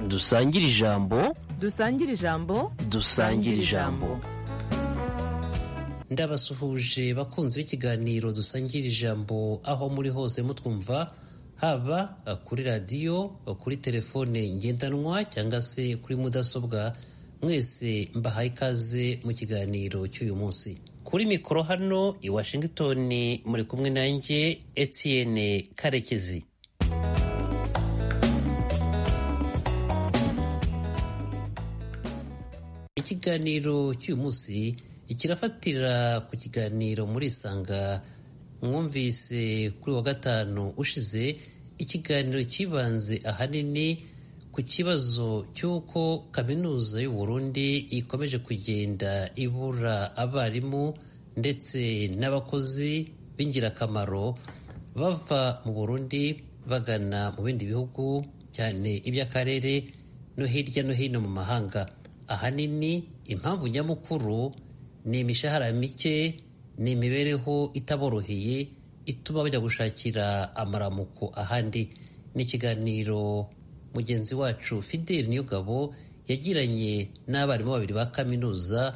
dusangire ijambo dusangire ijambo dusangire ijambo ndabasuhuje bakunzi b'ikiganiro dusangira ijambo aho muri hose mutwumva haba kuri radiyo kuri telefone ngendanwa cyangwa se kuri mudasobwa mwese mbahaye ikaze mu kiganiro cy'uyu munsi kuri mikoro hano i washington muri kumwe nanjye etienne karekezi ikiganiro cy'uyu munsi kirafatira ku kiganiro muri isanga mwumvise kuri wa gatanu ushize ikiganiro cyibanze ahanini ku kibazo cy'uko kaminuza y'u Burundi ikomeje kugenda ibura abarimu ndetse n'abakozi b'ingirakamaro bava mu Burundi bagana mu bindi bihugu cyane iby'akarere no hirya no hino mu mahanga ahanini impamvu nyamukuru ni imishahara mike ni imibereho itaboroheye ituma bajya gushakira amaramuko ahandi ni ikiganiro mugenzi wacu fideli niyogabo yagiranye n'abarimu babiri ba kaminuza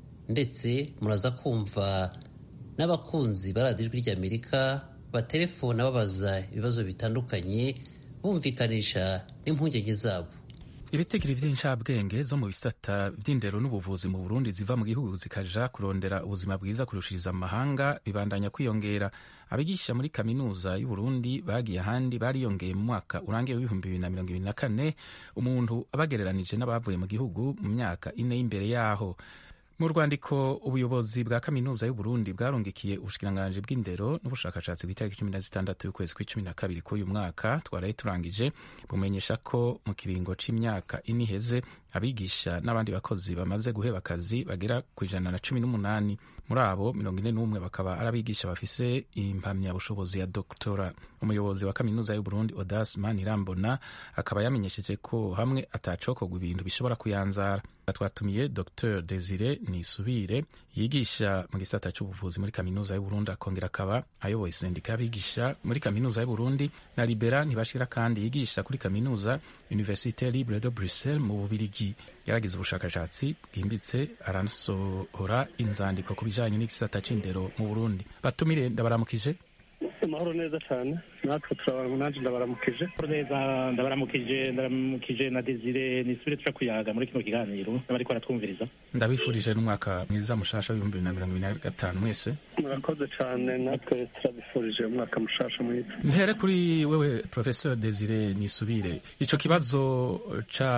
ndetse muraza kumva n'abakunzi ba radiyo ijwi ry'amerika batelefona babaza ibibazo bitandukanye bumvikanisha n'impungenge zabo ibitegiro by'inshabwenge zo mu bisata by'indero n'ubuvuzi mu burundi ziva mu gihugu zikaja kurondera ubuzima bwiza kurushiriza amahanga bibandanya kwiyongera abigisha muri kaminuza y'uburundi bagiye ahandi bariyongeye mu mwaka urangiye w'ibihumbi bibiri na mirongo ibiri na kane umuntu abagereranije n'abavuye mu gihugu mu myaka ine y'imbere yaho mu rwandiko ubuyobozi bwa kaminuza y'uburundi bwarungikiye ubushikiranganji bw'indero n'ubushakashatsi bw'itariki cumi na zitandatu y'ukwezi kw'icumi na kabiri k'uyu mwaka twaraye turangije bumenyesha ko mu kiringo c'imyaka ine iheze abigisha n'abandi bakozi bamaze guheba akazi bagera ku ijana na cumi n'umunani muri abo mirongo ine n'umwe bakaba ari abigisha bafise impamyabushobozi ya doktora umuyobozi wa kaminuza y'uburundi odas manirambona akaba yamenyesheje ko hamwe atacokorwa ibintu bishobora kuyanzara twatumiye dr desire nisubire yigisha mu gisata c'ubuvuzi muri kaminuza y'uburundi akongera akaba ayoboye sendika y'abigisha muri kaminuza y'uburundi na libera ntibashira kandi yigisha kuri kaminuza universite libre de bruxelles mu bubirigi yaragize ubushakashatsi bwimbitse aranasohora inzandiko ku bijanye n'igisata c'indero mu burundi batumire ndabaramukije amahoro neza cyane natwe turabara nanjye ndabaramukije neza ndabaramukije ndabaramukije na desire nisubire tuja kuyaga muri kino kiganiro n'abariko baratwumviriza ndabifurije n'umwaka mwiza mushasha w'ibihumbi bibiri na mirongo ibiri na gatanu mwese murakoze cyane natwe turabifurije umwaka mushasha mwiza mpere kuri wewe professeur desire nisubire ico kibazo ca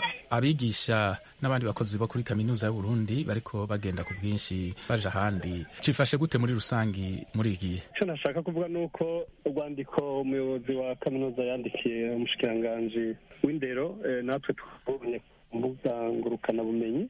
abigisha n'abandi bakozi bo kuri kaminuza y'uburundi bariko bagenda ku bwinshi baja ahandi cifashe gute muri rusangi muri iki gihe icyo nashaka kuvuga ni uko urwandiko umuyobozi wa kaminuza yandikiye umushikiranganji w'indero natwe twabonye ku mbuga ngurukanabumenyi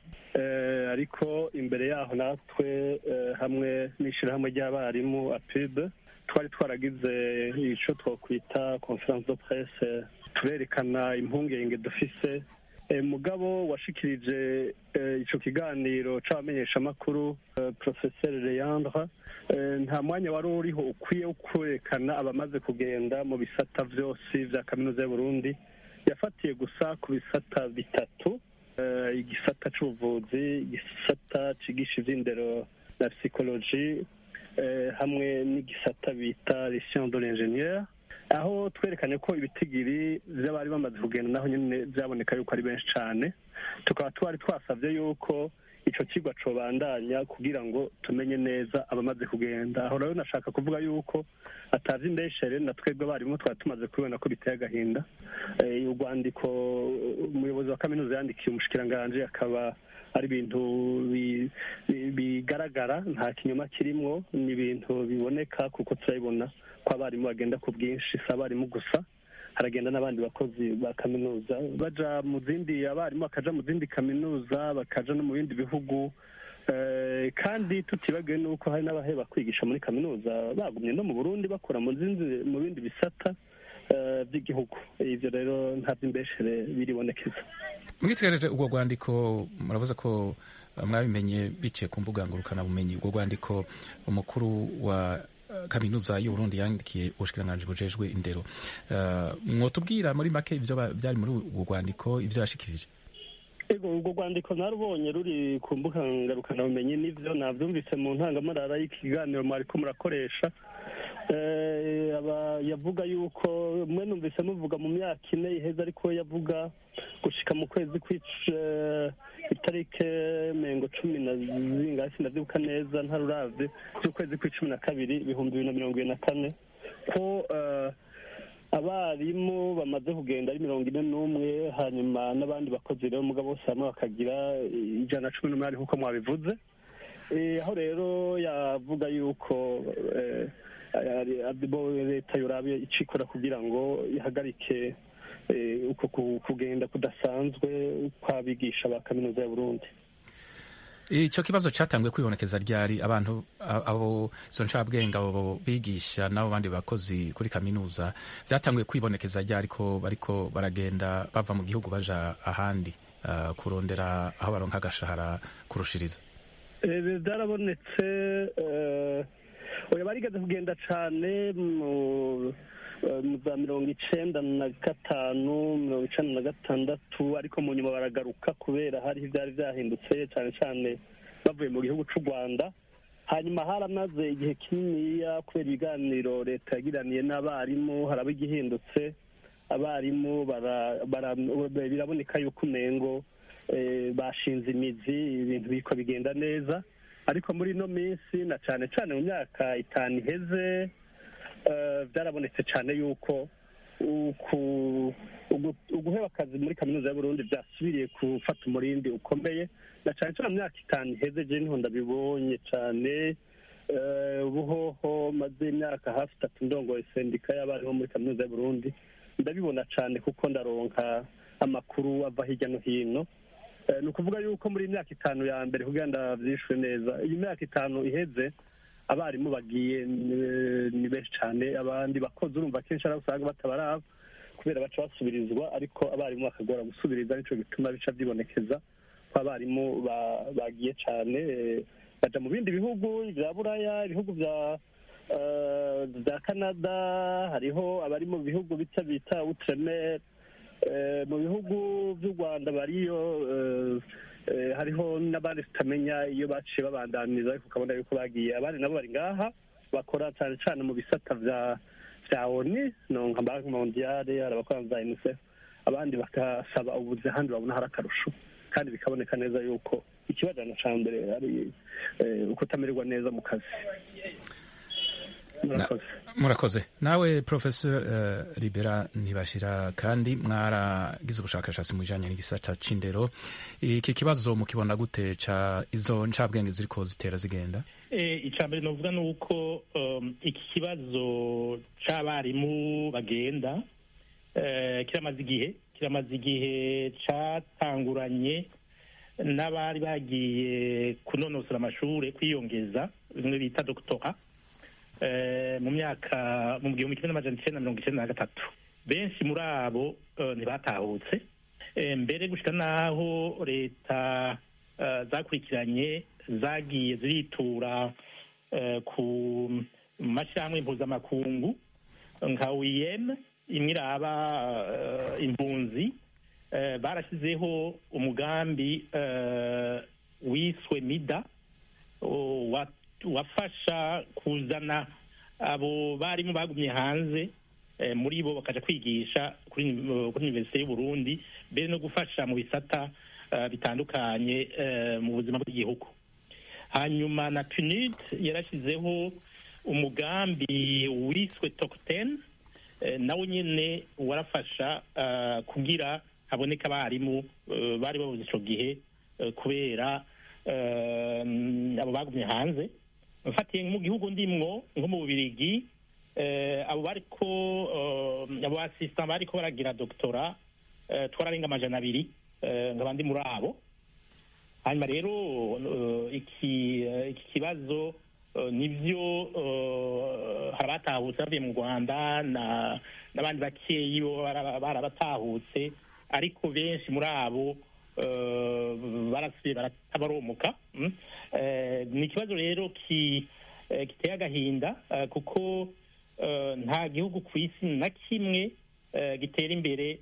ariko imbere yaho natwe hamwe n'ishyirahamwe ry'abarimu apide twari twaragize icyo twakwita conference de presse turerekana impungenge dufise mugabo washikirije icyo kiganiro c'abamenyeshamakuru professeur leandre nta mwanya wari uriho ukwiye wo kwerekana abamaze kugenda mu bisata vyose vya kaminuza y'uburundi yafatiye gusa ku bisata bitatu igisata c'ubuvuzi igisata cigisha ivy'indero na psychologie hamwe n'igisata bita les sciences de l'ingénieur aho twerekanye ko ibitigiri by'abari bamaze kugenda naho nyine byaboneka yuko ari benshi cyane tukaba twari twasabye yuko icyo kigo cobandanya kugira ngo tumenye neza abamaze kugenda aho rero nashaka kuvuga yuko atazi indeshere na twebwe abarimu twari tumaze kubibona ko biteye agahinda urwandiko umuyobozi wa kaminuza yandikiye umushikiranganji akaba ari ibintu bigaragara nta kinyoma kirimwo ni ibintu biboneka kuko turabibona ko abarimu bagenda ku bwinshi si abarimu gusa haragenda n'abandi bakozi ba kaminuza baja mu zindi abarimu bakaja mu zindi kaminuza bakaja no mu bindi bihugu kandi tutibagiwe n'uko hari n'abaheba kwigisha muri kaminuza bagumye no mu burundi bakora mu bindi bisata by'igihugu ibyo rero nta by'imbeshere biribonekeza mwitegereje ubwo rwandiko muravuze ko mwabimenye biciye ku mbuga ngurukanabumenyi ubwo rwandiko umukuru wa kaminuza y'uburundi yandikiye ubushikiranganji bujejwe indero uh, mwotubwira muri make ivyo vyari muri urwo rwandiko ivyo yashikirije ego urwo rwandiko narubonye ruri ku mbuga ngarukanaubumenyi n'ivyo navyumvise mu ntangamarara y'ikiganiro mwariko murakoresha yavuga yuko mwe numvise muvuga mu myaka ine iheze ariko yavuga gushika mu kwezi itarike mengo cumi na zingahe sindavyibuka neza ntaruravye z'ukwezi kw'icumi na kabiri ibihumbi bibiri na mirongo ibiri na kane ko abarimu bamaze kugenda ari mirongo ine n'umwe hanyuma n'abandi bakozi rero mugabo bose hamwe bakagira ijana na cumi n'umunani nk'uko mwabivuze aho rero yavuga yuko leta yorabe icikora kugira ngo ihagarike uko kugenda kudasanzwe kw'abigisha ba kaminuza ya burundi icyo kibazo cyatanguye kwibonekeza ryari abantu abo izo ncabwenge abo bigisha n'abo bandi bakozi kuri kaminuza byatanguye kwibonekeza ryari ko bariko baragenda bava mu gihugu baja ahandi uh, kurondera aho baronka agashahara kurushiriza byarabonetse oya barigeze kugenda cane mu za mirongo icenda na gatanu mirongo icenda na gatandatu ariko mu nyuma baragaruka kubera hariho ivyari vyahindutse cane cane bavuye mu gihugu c'u rwanda hanyuma haramaze igihe kininiya kubera ibiganiro leta yagiraniye n'abarimu haraba igihindutse abarimu biraboneka yuko umengo bashinze imizi ibintu biriko bigenda neza ariko muri ino minsi na cane cane mu myaka itanu iheze byarabonetse cyane yuko uguheba akazi muri kaminuza y'uburundi byasubiriye gufata umurindi ukomeye na cyane cyane mu myaka itanu iheze je niho ndabibonye cyane ubuhoho maze imyaka hafi itatu ndongoye sendika y'abariho muri kaminuza y'uburundi ndabibona cyane kuko ndaronka amakuru ava hirya no hino ni ukuvuga yuko muri imyaka itanu ya mbere kugira ndabyishwe neza iyi myaka itanu iheze abarimu bagiye ni benshi cyane abandi bakozi urumva kenshi ari usanga batabaraba kubera baca basubirizwa ariko abarimu bakagora gusubiriza nicyo gituma bica byibonekeza ko abarimu bagiye cyane baja mu bindi bihugu bya buraya ibihugu bya bya canada hariho abari mu bihugu bita bita utremere mu bihugu by'u rwanda bariyo hariho n'abandi tutamenya iyo baciye babandaniza ariko ukabona yuko bagiye abandi nabo bari ngaha bakora cyane cyane mu bisata bya bya oni nka banki mondiyale hari abakora za unicef abandi bagasaba ubuzi ahandi babona hari akarusho kandi bikaboneka neza yuko ikibajana cya mbere ari ukutamererwa neza mu kazi murakoze nawe professor uh, libera ntibashira kandi mwaragize ubushakashatsi mu bijanye n'igisata c'indero iki kibazo mukibona gute ca izo ncabwenge ziriko zitera zigenda icya mbere novuga ni uko iki kibazo c'abarimu bagenda kiramaze igihe kiramaze igihe catanguranye n'abari bagiye kunonosora amashuri kwiyongeza bimwe bita doktora mu myaka mu gihumbi kimwe n'amajana icyenda mirongo icyenda na gatatu benshi muri abo ntibatahutse mbere gushyira n'aho leta zakurikiranye zagiye ziritura ku mashyirahamwe mpuzamakungu nka wiyeme imwe iraba impunzi barashyizeho umugambi wiswe mida wafasha kuzana abo barimu bagumye hanze muri bo bakaja kwigisha kuri univerisite y'uburundi mbere no gufasha mu bisata bitandukanye mu buzima bw'igihugu hanyuma na punid yarashyizeho umugambi wiswe tokten nawe nyine warafasha kugira haboneka abarimu bari babuze icyo gihe kubera abo bagumye hanze mfatiye mu gihugu ndimwo nko mu bubirigi abo bariko abo asisita bariko baragira doktora twararenga amajana abiri nkaba ndi muri abo hanyuma rero iki iki kibazo nibyo hari abatahutse bavuye mu rwanda n'abandi bakeyi bo barabatahutse ariko benshi muri abo barasubiye baratabaromuka ni ikibazo rero giteye agahinda kuko nta gihugu ku isi na kimwe gitera imbere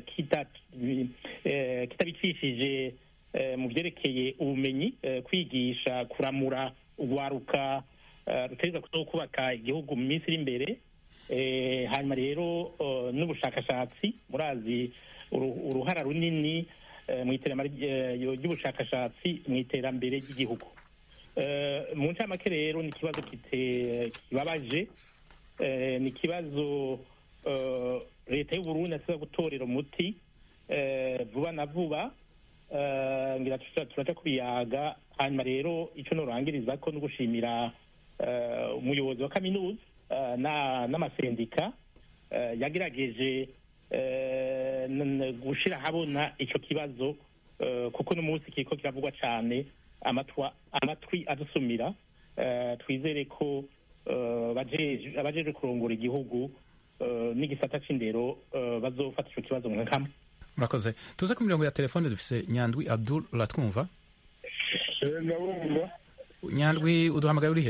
kitabicishije mu byerekeye ubumenyi kwigisha kuramura urwaruka rutegereza kuza kubaka igihugu mu minsi iri imbere hanyuma rero n'ubushakashatsi murazi uruhara runini mu iterambere ry'ubushakashatsi mu iterambere ry'igihugu mu ncamake rero ni ikibazo kibabaje ni ikibazo leta y'uburundi asiba gutorera umuti vuba na vuba ngira turaca kubiyaga hanyuma rero icyo nurangiriza ko no gushimira umuyobozi wa kaminuza n'amasendika yagerageje gushyira ahabona icyo kibazo kuko n'umunsi kiriko kiravugwa cyane amatwi adusumira twizere ko abajeje kurongora igihugu n'igisata c'indero bazofata ico kibazo mu nkama murakoze tuze ku mirongo ya telefone dufise nyandwi abdul uratwumva ndabumva nyandwi uduhamagaye urihe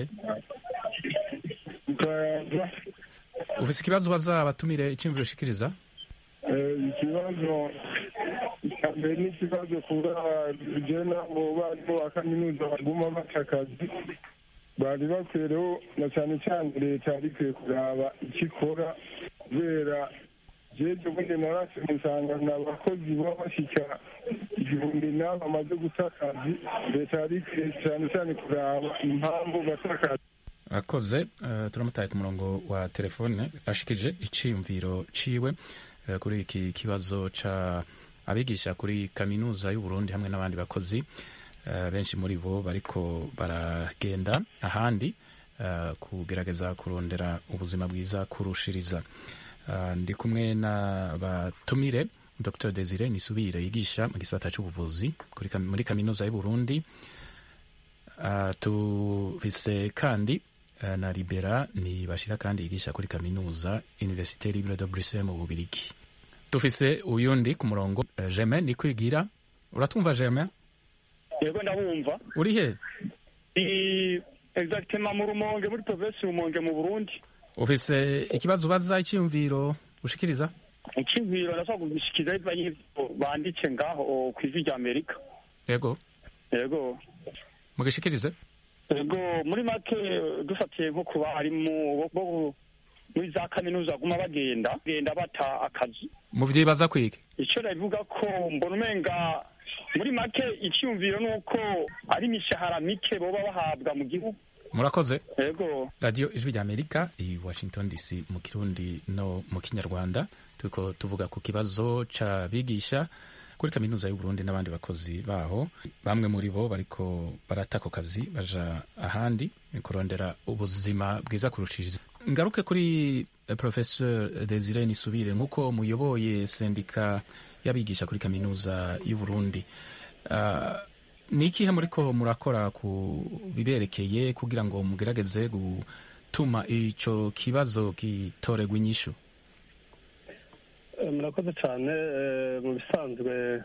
ufise ikibazo ubaza abatumire iciyumviro ushikiriza ikibazo mbere n'ikibazo kuba jena mu barimu ba kaminuza baguma baca akazi bari bakwiye rero na cyane cyane leta yari ikwiye kuraba icyo ikora kubera jeje ubundi narase musangana abakozi baba bashyika igihumbi nabo bamaze guta akazi leta yari ikwiye cyane cyane kuraba impamvu bata akazi akoze uh, turamutaye ku murongo wa telefone ashikije iciyumviro ciwe uh, kuri iki kibazo ca abigisha kuri kaminuza y'uburundi hamwe n'abandi bakozi uh, benshi muri bo bariko baragenda ahandi uh, kugerageza kurondera ubuzima bwiza kurushiriza uh, ndi kumwe n'abatumire dr desire nisubire yigisha mu gisata c'ubuvuzi muri kaminuza y'uburundi uh, tufise kandi na libera ni bashira kandi yigisha kuri kaminuza universite libre de bruxelles mu bubirigi dufise uyundi ku murongo uh, germain ni kwigira uratwumva germain yego ndabumva uri he ni exactement mu rumonge muri provinsi rumonge mu burundi ufise ikibazo ubaza icyiyumviro ushikiriza icyiyumviro ndashobora kugishikiriza biva y'ivyo banditse ngaho kw'ijwi rya amerika yego yego mugishikirize yego muri make dufatiye nko ku barimu muri za kaminuza baguma bagenda bagenda bata akazi muvyibaza kwiki ico nabivuga ko mbona umenga muri make icyumviro ni uko ari imishahara mike boba bahabwa mu gihugu murakoze yego radiyo ijwi rya amerika i washington dc mu kirundi no mu kinyarwanda turiko tuvuga ku kibazo c'abigisha kuri kaminuza y'uburundi n'abandi bakozi baho bamwe muri bo bariko barata ako kazi baja ahandi kurondera ubuzima bwiza kurushiriza ngaruke kuri professeur desire nisubire nk'uko muyoboye sendika y'abigisha kuri kaminuza y'uburundi uh, ni ikihe muriko murakora ku biberekeye kugira ngo mugerageze gutuma ico kibazo gitoregwa inyishu murakoze cyane mu bisanzwe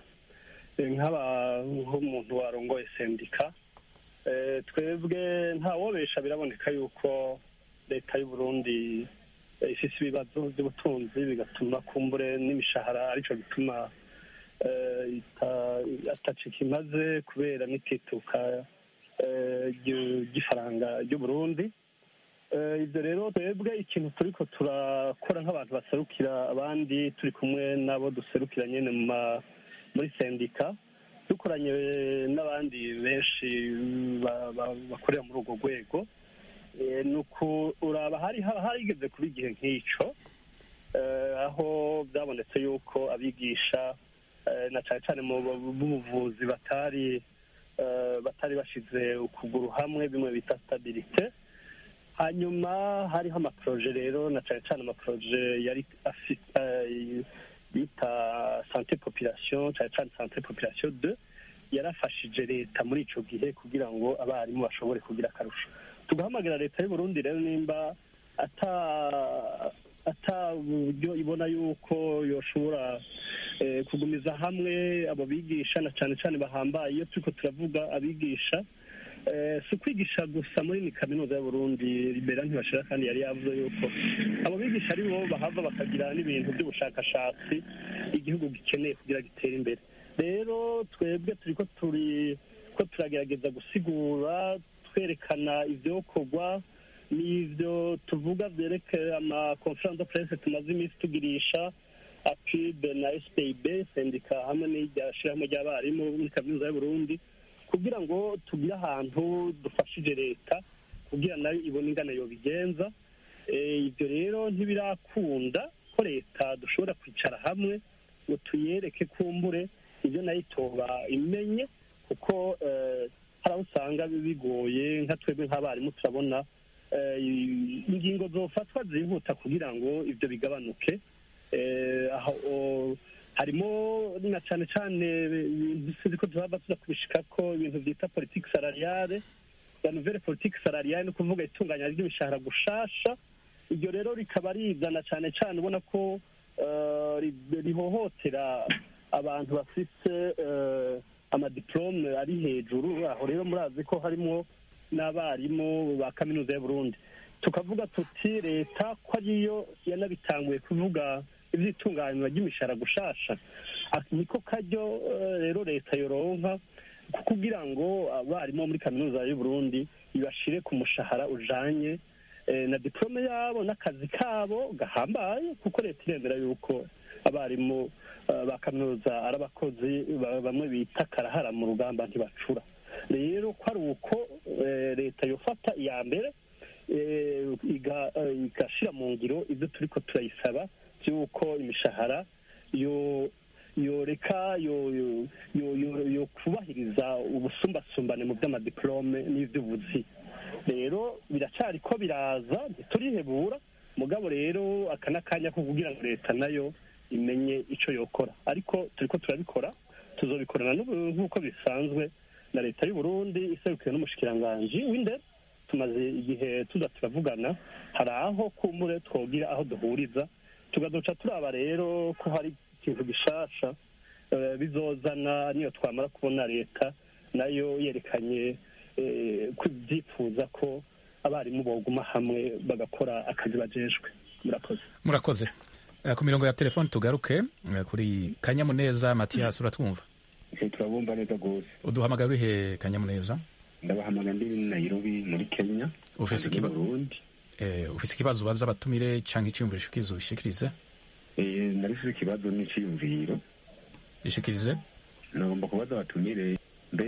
nk'umuntu warongoye sendika twebwe ntawobesha biraboneka yuko leta y'uburundi ifise ibibazo by'ubutunzi bigatuma kumbure n'imishahara aricyo gituma atacika imaze kubera n'itituka ry'ifaranga ry'uburundi ibyo rero twebwe ikintu turiko turakora nk'abantu baserukira abandi turi kumwe n'abo duserukira nyine muri sendika dukoranye n'abandi benshi bakorera muri urwo rwego ni ukuraba hari harigeze kuba igihe nk'icyo aho byabonetse yuko abigisha na cyane cyane mu buvuzi batari batari bashize ukuguru hamwe bimwe bita stabilite hanyuma hariho amaporoje rero na cyane cyane amaporoje yari bita sante population cyane cyane sante population de yarafashije leta muri ico gihe kugira ngo abarimu bashobore kugira akarusho tugahamagara leta y'uburundi rero nimba ata ata buryo ibona yuko yoshobora kugumiza hamwe abo bigisha na cyane cyane bahambaye iyo turiko turavuga abigisha Eh, si ukwigisha gusa muri ni kaminuza y'uburundi libera ntibashira kandi yari yavuze yuko abo bigisha ari bo bahava bakagira n'ibintu by'ubushakashatsi igihugu gikeneye kugira gitere imbere rero twebwe turiko turi ko turagerageza gusigura twerekana ivyokorwa n'ivyo tuvuga vyerekeye ama conference de presse tumaze iminsi tugirisha apib na spib sendika hamwe n'irya shirahamwe ry'abarimu muri kaminuza y'uburundi kugira ngo tugire ahantu dufashije leta kugira nayo ibone ingana yobigenza Eh, ibyo rero ntibirakunda ko leta dushobora kwicara hamwe ngo tuyereke kumbure ibyo nayo itoba imenye kuko eh, hari aho usanga bigoye nka twebwe nk'abarimu turabona eh, ingingo zofatwa zihuta kugira ngo ibyo bigabanuke Eh, aho o- harimo na cyane cyane ibintu sinzi ko tuzaba tuza kubishika ko ibintu byita politiki salariale la nouvelle politique salariale ni ukuvuga itunganya ry'imishahara gushasha iryo rero rikaba rizana cyane cyane ubona ko eh, ri- rihohotera abantu bafite eh, amadiplome ari hejuru aho rero murazi ko harimo n'abarimu ba kaminuza y'uburundi tukavuga tuti leta ko ariyo yanabitanguye kuvuga iby'itunganywa ry'imishahara gushasha Ati, niko karyo eh, rero leta yoronka ku- kugira ngo abarimu bo muri kaminuza y'uburundi ibashire ku mushahara ujanye eh, na diplome yabo n'akazi kabo gahambaye kuko leta iremera yuko abarimu eh, ba kaminuza ari abakozi ba- bamwe bita karahara mu rugamba ntibacura rero ko ari uko eh, leta yofata iya mbere eh, iga- eh, igashira mu ngiro ibyo turiko turayisaba by'uko imishahara yo yoreka yo yo yo- yo- yo kubahiriza ubusumbasumbane mu by'amadiplome n'iby'ubuzi rero biracari ko biraza ntiturihebura mugabo rero aka n'akanya ko kugira ngo leta nayo imenye ico yokora ariko turiko turabikora tuzobikorana n'ubu- nk'uko bisanzwe na leta y'u Burundi iserukiwe n'umushikiranganji w'indero tumaze igihe tuza turavugana hari aho kumbure twogira aho duhuriza tugaduca turaba rero ko hari ikintu gishasha eh, bizozana niyo twamara kubona leta nayo yerekanye eh, ko ibyifuza ko abarimu boguma hamwe bagakora akazi bajejwe murakoze murakoze Eh, ku mirongo ya telefoni tugaruke eh, kuri kanyamuneza matiyasi uratwumva turabumva neza rwose uduhamagara uri he kanyamuneza ndabahamagara ndi nairobi muri kenya ufise kandi ikiba- mu burundi eh, ufise ikibazo ubaza abatumire canke iciyumviro ushikirize ubishikirize Eh, narifise ikibazo n'iciyumviro ishikirize nagomba kubaza abatumire mbe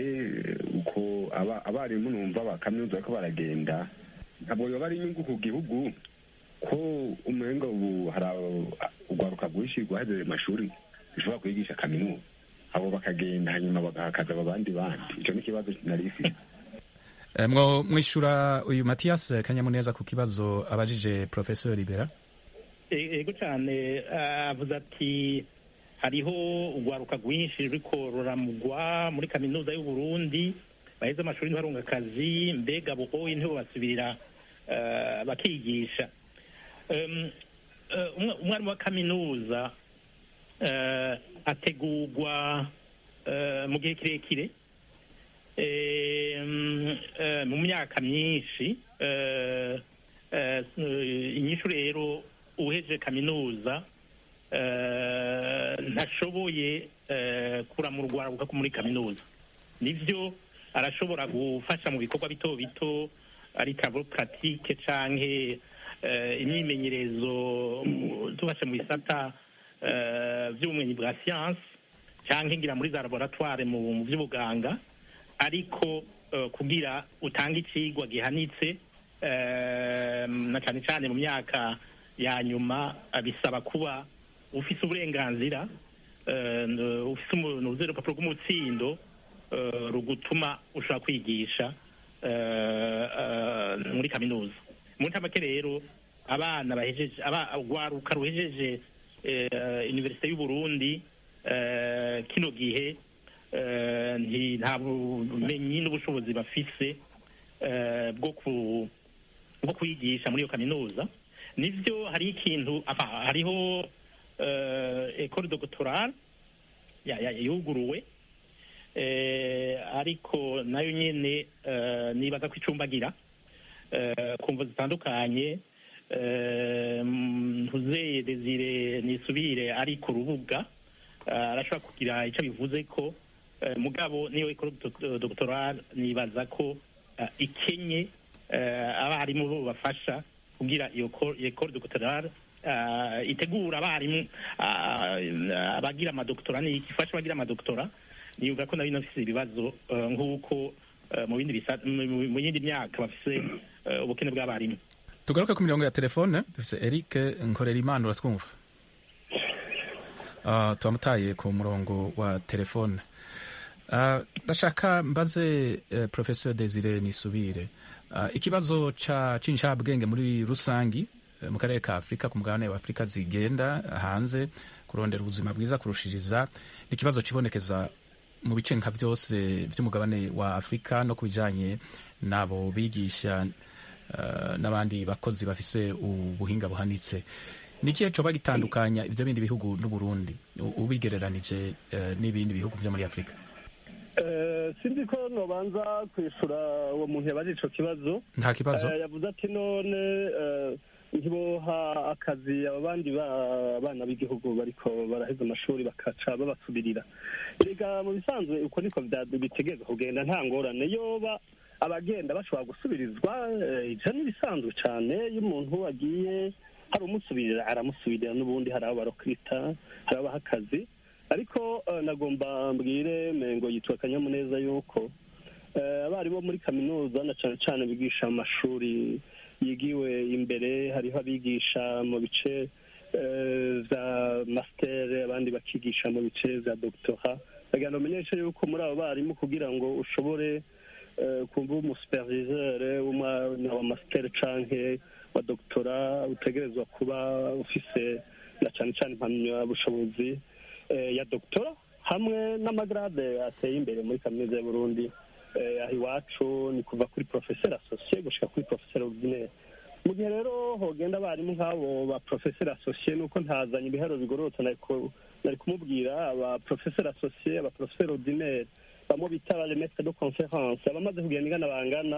uko aba- abarimu numva ba kaminuza bariko baragenda ntabwo yoba ari inyungu ku gihugu ko umenga ubu hari abo- urwaruka rwinshi rwahejeje amashuri rushobora kwigisha kaminuza abo bakagenda hanyuma bagahakaza abandi bandi ico ni ikibazo narifise Eh, mwo mwishura uyu matiyasi kanyamuneza ku kibazo abajije professeur libera E- ego cyane ah, avuze ati hariho urwaruka rwinshi ruriko ruramugwa muri kaminuza y'u Burundi baheze amashuri ntibarunga akazi mbega abo oye ntibo basubirira ah, bakigisha Em, eh, umwa- umwarimu wa kaminuza eh, ategurwa eh, mu gihe kirekire Em, eh, mu myaka myinshi eh, eh, inyishu rero uheje kaminuza eh, ntashoboye eh, kuramurwa avuga ko muri kaminuza nivyo arashobora gufasha mu bikorwa bito bito ari travaux pratique canke eh, imyimenyerezo mu- tubashe mu bisata eh, vy'ubumenyi bwa science canke ngira muri za laboratoire mu mu vy'ubuganga ariko eh, kugira utange icigwa gihanitse eh, na cane cane mu myaka ya nyuma eh, bisaba kuba ufise uburenganzira eh, n- ufise umuntu uzi urupapuro rw'umutsindo eh, rugutuma ushobora kwigisha eh, eh, muri kaminuza mu ntamake rero abana bahejeje aba- urwaruka ruhejeje eh, universite y'u Burundi eh, kino gihe eh, nti- nta bumenyi n'ubushobozi bafise eh, bwo ku bwo kwigisha muri iyo kaminuza nivyo hari ikintu aha, hariho eh, ecole doctorale ya- ya- yuguruwe eh, ariko nayo nyene eh, nibaza ko icumbagira eh, ku mvo zitandukanye eh, ntuzeye desire nisubire ari ku rubuga eh, arashobora kugira icyo bivuze ko eh, mugabo niyo ikora doctoral nibaza ko eh, ikenye eh, abarimu bo bafasha kugira iyo co- iyo école doctorale uh, itegura abarimu uh, abagira amadoktora ni ifasha abagira amadoktora niyumva ko nayo inafise ibibazo uh, nk'uko uh, mu bindi bisa- mu- mu mu yindi myaka bafise uh, ubukene bw'abarimu tugaruke ku mirongo ya telefone dufise eric nkorerimana uratwumva uh, turamutaye ku murongo wa telefone uh, ndashaka mbaze uh, professeur desire nisubire uh, ikibazo ca c'incabwenge muri rusangi uh, mu karere ka afurika ku mugabane wa afurika zigenda hanze kurondera ubuzima bwiza kurushiriza ni ikibazo kibonekeza mu bice nka vyose vy'umugabane wa afurika no ku bijanye n'abo bigisha uh, n'abandi bakozi bafise ubuhinga buhanitse ni ikihe coba gitandukanya ivyo bindi bihugu n'uburundi u- ubigereranije uh, n'ibindi bihugu vyo muri afurika Eh, sinzi ko nobanza kwishura uwo muntu yabaje ico kibazo nta kibazo Eh, yavuze ati none eh, ntiboha akazi aba bandi ba- bana b'igihugu bariko baraheza amashuri bakaca babasubirira erega mu bisanzwe uko niko vya- bitegerezwa kugenda nta ngorane yoba abagenda bashobora gusubirizwa eh, ivyo ni ibisanzwe cane iyo umuntu agiye hari umusubirira aramusubirira n'ubundi hari abo barokita hari abaha akazi ariko eh, nagomba mbwire mengo yitwa akanyamuneza yuko eh, abarimu bo muri kaminuza na cane cane bigisha mu mashuri yigiwe imbere hariho abigisha mu bice eh, vya master abandi bakigisha mu bice vya doctora bagenda bamenyesha yuko muri abo barimu kugira ngo ushobore eh, kuba umusuperviseur w'umwana wa master canke wa doctora utegerezwa kuba ufise na cane cane impamyabushobozi eh, ya doctora hamwe n'amagrade ateye imbere muri kaminuza y'uburundi eh, aho iwacu ni kuva kuri professeur associé gushika kuri professeur ordinaire mu gihe rero hogenda abarimu nk'abo ba professeur associé nuko ntazanye ibiharuro bigororotse nariko- nari kumubwira aba professeur associé aba professeur ordinaire bamwe bita ba maître de conférence abamaze kugenda ingana bangana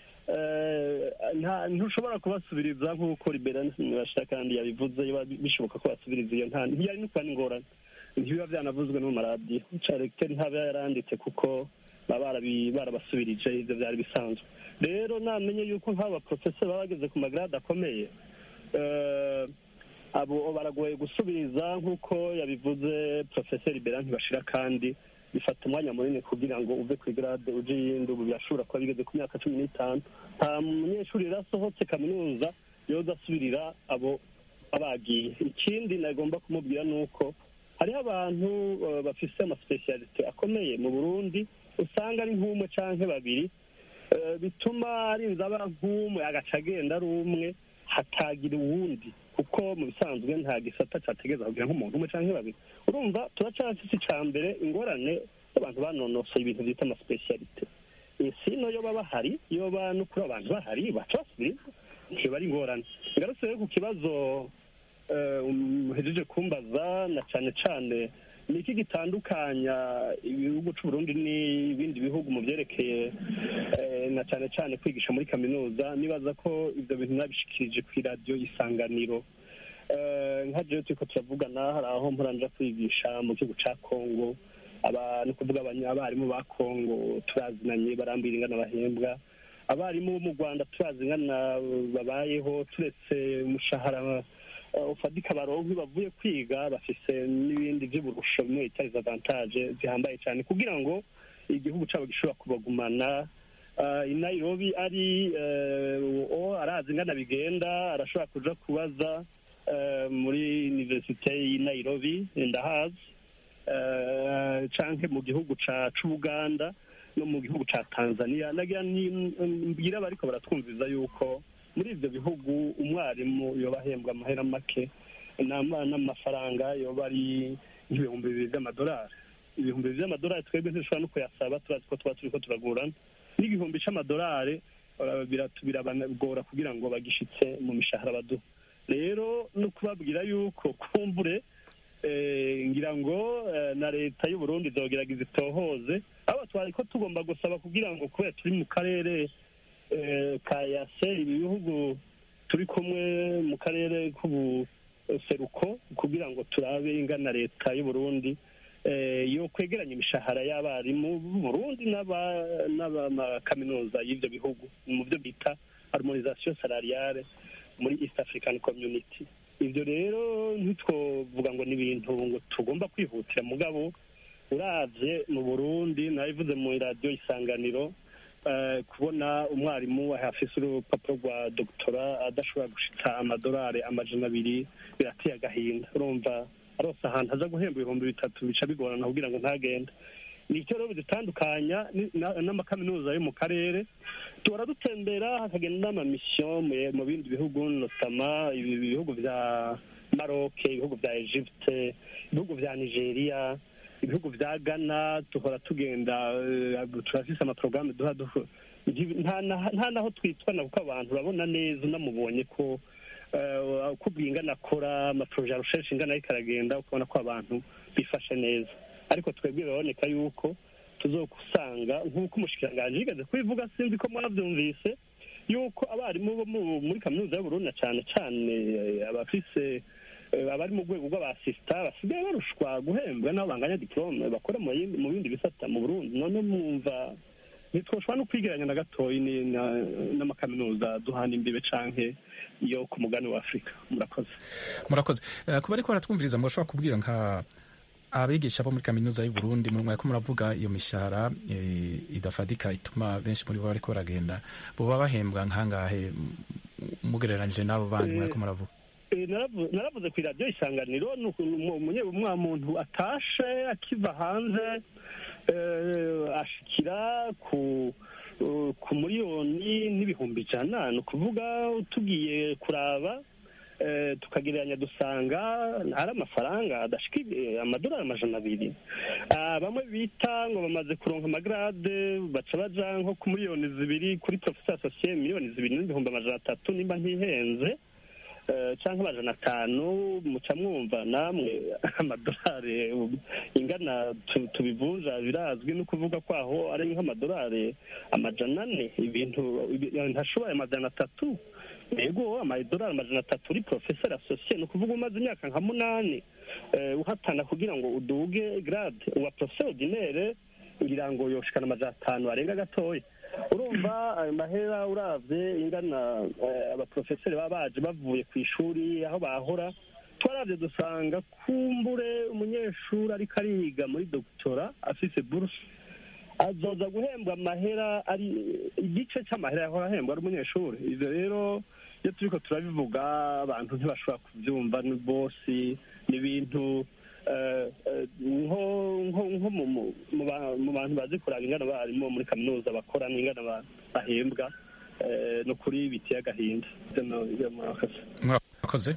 eh, nta- ntushobora kubasubiriza nk'uko liberani bashaka kandi yabivuze biba bishoboka ko basubiriza iyo nta ntiyari no kuba n'ingorane ntibiba byanavuzwe no mu maradiyo careke ntaba yaranditse kuko baba barabi- barabasubirije ivyo vyari bisanzwe rero namenye yuko nk'abo baprofeseri baba bageze ku magrade akomeye eh, abo baragoye gusubiriza nk'uko yabivuze profeseri bera ntibashira kandi bifata umwanya munini kugira ngo uve ku igrade uje iyindi ubu birashobora kuba bigeze ku myaka cumi n'itanu nta munyeshuri rero asohotse kaminuza yoza asubirira abo abagiye ikindi nagomba kumubwira ni uko hariho abantu eh, bafise amasipesiyalite akomeye mu burundi usanga ari nk'umwe canke babiri eh, bituma arinze aba nk'umwe agaca agenda ari umwe hatagira uwundi kuko mu bisanzwe nta gisata categereza kugira nk'umuntu umwe canke babiri urumva turacafise ica mbere ingorane y'abantu banonosoye ibintu vyita amasipesiyalite isi no yoba bahari yoba no kuri abantu bahari baca basubiriza ntiba ari ingorane ngarutse rero ku kibazo eh, muhejeje kumbaza na cane cane ni iki gitandukanya ibihugu c'uburundi n'ibindi bihugu mu vyerekeye eh, na cane cane kwigisha muri kaminuza nibaza ko ivyo bintu nabishikirije kw'iradiyo isanganiro Eh, nka jewe turiko turavugana hari aho mporanja kwigisha mu gihugu ca kongo aba ni ukuvuga abanya- abarimu ba kongo turazinanye barambwira ingana bahembwa abarimu bo mu rwanda turazi ingana babayeho turetse umushahara eh, ufadika baronke bavuye kwiga bafise n'ibindi vy'uburusho bimwe bita avantage zihambaye cyane kugira ngo igihugu cabo gishobora kubagumana uh, i nairobi ari uh, o arazi ingana bigenda arashobora kuja kubaza uh, muri universite y'i nairobi ndahazi uh, canke mu gihugu ca c'ubuganda no mu gihugu ca tanzania nagira ni- mbwira abariko baratwumviza yuko muri ivyo bihugu umwarimu yoba ahembwa amahera make n'ama- n'amafaranga yoba ari nk'ibihumbi bibiri vy'amadolari ibihumbi bibiri vy'amadolari twebwe ntidushobora no kuyasaba turazi ko tuba turiko turagurana n'igihumbi c'amadolari eh, biratu- birabagora kugira ngo bagishitse mu mishahara baduha rero no kubabwira yuko kumbure eh, ngira ngo eh, na leta y'u Burundi izogerageza itohoze abo twari ko tugomba gusaba kugira ngo kubera turi mu karere eh, ka yase ibi bihugu turi kumwe mu karere k'ubuseruko kugira ngo turabe ingana leta y'u Burundi eh, yo kwegeranya imishahara y'abarimu b'u Burundi n'aba- n'abamakaminuza y'ivyo bihugu mu byo bita harmonisation salariale muri East African Community ivyo rero ntitwovuga ngo ni ibintu ngo tugomba kwihutira mugabo uravye mu Burundi nabivuze mu radio isanganiro eh, kubona umwarimu afise urupapuro rwa doktora adashobora gushitsa amadolari amajana abiri birateye agahinda urumva arose ahantu aza guhemba ibihumbi bitatu bica bigorana kugira ngo ntagende nicyo rero bidutandukanya ni- na- n'amakaminuza yo mu karere tuhora dutembera hakagenda n'amamisiyo mu- mu bindi bihugu notama ibi bihugu vya maroc ibihugu vya egypte ibihugu vya nigeria ibihugu vya ghana duhora tugenda eh, turafise amaporogaramu duha duhu- nti- nta na- nta naho twitwana kuko abantu urabona neza unamubonye ko eh, uko ingana akora amaporoje arusheje ingana ariko aragenda ukabona ko abantu bifashe neza ariko twebwe biraboneka yuko tuzokusanga nk'uko umushikiranganji yigeze kubivuga sinzi ko mwavyumvise yuko abarimu bo mu- muri kaminuza y'uburundi na cane cane eh, abafise eh, abari mu rwego rw'abasista basigaye barushwa guhembwa n'abo banganya diplome bakora mu yindi- mu bindi bisata mu burundi none mwumva ntitwoshobora no kwigeranya na gatoyi ni- na- n'amakaminuza duhana imbibe canke yo ku mugani wa afurika murakoze murakoze Eh, kuba ariko baratwumviriza murashobora kubwira nka abigisha bo muri kaminuza y'u Burundi mu mwaka muravuga iyo mishahara eh, idafadika ituma benshi muri bo bariko baragenda boba bahembwa nkangahe m- mugereranije n'abo bandi Eh, mwariko muravuga Eh, naravu- naravuze ku iradiyo isanganiro ni ukuntu umu- umunye- umwa muntu atashe akiva hanze eh, ashikira ku eh, ku miliyoni n'ibihumbi ijana ni ukuvuga tugiye kuraba eh, tukagereranya dusanga ari amafaranga adashika ibi- amadolari amajana abiri Ah, bamwe bita ngo bamaze kuronka amagrade baca baja nko ku miliyoni zibiri kuri professeur associé miliyoni zibiri n'ibihumbi amajana atatu nimba ntihenze eh, canke amajana atanu muca mwumva namwe amadolari ingana tu- tubivunja birazwi no kuvuga kwaho ari nk'amadolari amajana ane ibintu ibi- ntashoboye amajana atatu yego amadolari amajana atatu uri professeur associé ni ukuvuga umaze imyaka nka munani eh, uhatana kugira ngo uduge grade uwa professeur ordinaire ngira ngo yoshikana amajana atanu arenga gatoya urumva ayo mahera uravye ingana eh, abaprofeseri baba baje bavuye ku ishuri aho bahora twaravye dusanga kumbure umunyeshuri ariko ariga muri doktora afise buruse azoza guhembwa amahera ari igice c'amahera yahora ahembwa ari umunyeshuri ivyo rero iyo turiko turabivuga abantu ntibashobora kuvyumva ni bosi ni ibintu eh, eh, nko nko nko mu- mu- mu ba- mu bantu bazi kuraba ingana abarimu bo muri kaminuza bakora n'ingana ba- bahembwa eh, ni ukuri biteye agahinda Ivyo no- ivyo murakoze murakoze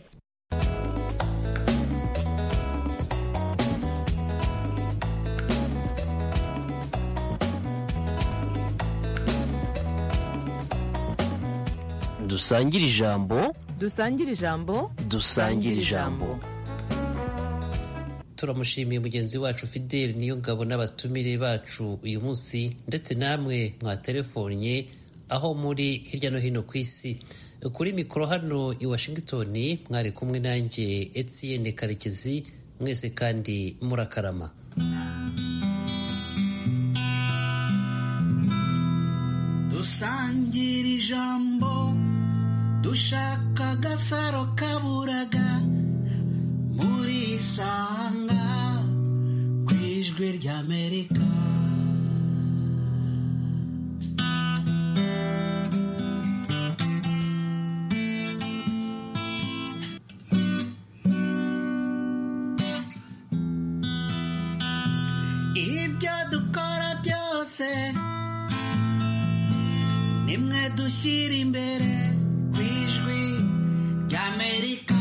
dusangire ijambo dusangire ijambo dusangire ijambo turamushimiye mugenzi wacu fideli niyo ngabo n'abatumire bacu uyu munsi ndetse namwe mwatelefonye aho muri hirya no hino ku isi kuri mikoro hano i washington mwari kumwe nanjye etienne karekezi mwese kandi murakarama dusangira ijambo dushaka agasaro kaburaga muri isanga ku ijwi ry'amerika ibyo dukora byose nimwe dushyira imbere ku ijwi ry'amerika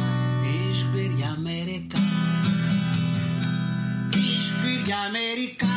ijwi ry'amerika ijwi ry'amerika